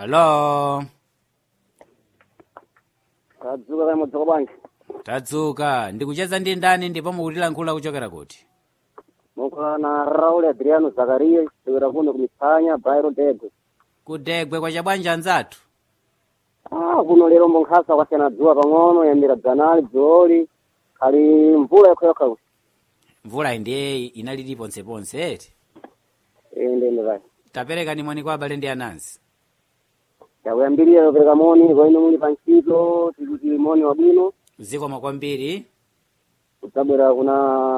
alo tadzuka kaya mudzuka bwanji tadzuka ndikucheza ndi ndani ndipo mukutilankhula kuchokera kuti mukula na raul adriano zakariya chokera kuno kumitsanya bairo dego kudegwe kwa chabwanja anzathu ah kuno lero mbonkhasa kwasiyana dzuwa pang'ono yambira dzanali dzuwoli khali mvula yokhayokha kuti mvula ndiye inalili ponseponse eti ndende kaya tapereka ni moni kwa abale ndi anansi yakuyambirira yopereka moni kwa inu muli pa ntchito tikuti moni wabwino zikomo kwambiri kudzabwera kuna